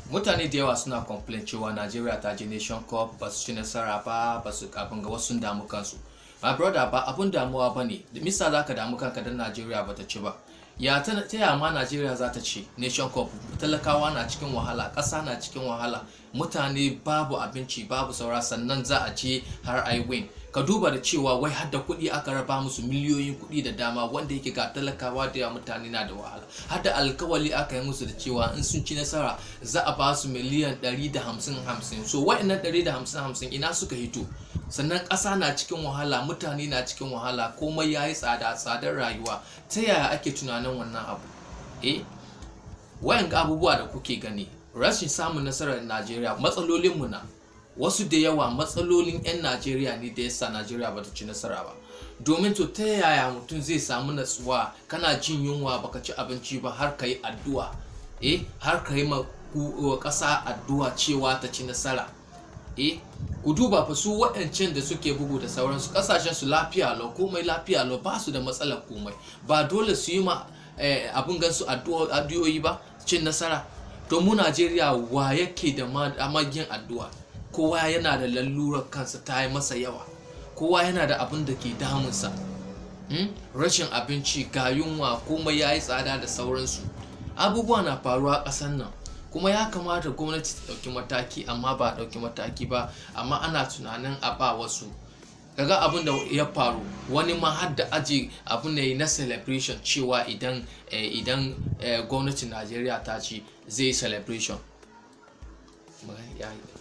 mutane da yawa suna complain cewa Najeriya ta je Nation Cup ba su ci nasara ba ba su kafin gaba sun damu kansu my brother ba abun damuwa ba ne misa za ka damu kanka don Najeriya ba ta ci ba ya ta ta ma Najeriya za ta ci Nation Cup talakawa na cikin wahala ƙasa na cikin wahala mutane babu abinci babu saura sannan za a je har ai win ka duba da cewa wai har da kuɗi aka raba musu miliyoyin kuɗi da dama wanda yake ga talakawa da yawa mutane na da wahala har da alkawali aka yi musu da cewa in sun ci nasara za a ba su miliyan 150 so wa'annan 150 ina suka hito sannan ƙasa na cikin wahala mutane na cikin wahala komai ya yi tsada tsadar rayuwa ta yaya ake tunanin wannan abu eh wayan abubuwa da kuke gani rashin samun nasarar najeriya matsalolinmu na wasu da yawa matsalolin 'yan najeriya ne da yasa najeriya bata ci nasara ba domin to ta yaya mutum zai samu natsuwa kana jin yunwa baka ci abinci ba har ka yi addu'a eh har ka yi ma ƙasa addu'a cewa ta ci nasara eh ku duba fa su waɗancan da suke bugu da sauransu ƙasashen su lafiya lau komai lafiya lau ba su da matsalar komai ba dole su yi ma abin gansu addu'o'i ba cin nasara to mu najeriya wa yake da magin addu'a kowa yana da lalurar kansa ta yi masa yawa kowa yana da abin da ke damunsa rashin abinci ga yunwa komai ya yi tsada da sauransu abubuwa na faruwa a ƙasar nan kuma ya kamata gwamnati ta ɗauki mataki amma ba a ɗauki mataki ba amma ana tunanin a ba wasu kaga abin da ya faru wani ma har da aji abin da na celebration cewa idan idan gwamnatin najeriya ta ce zai celebration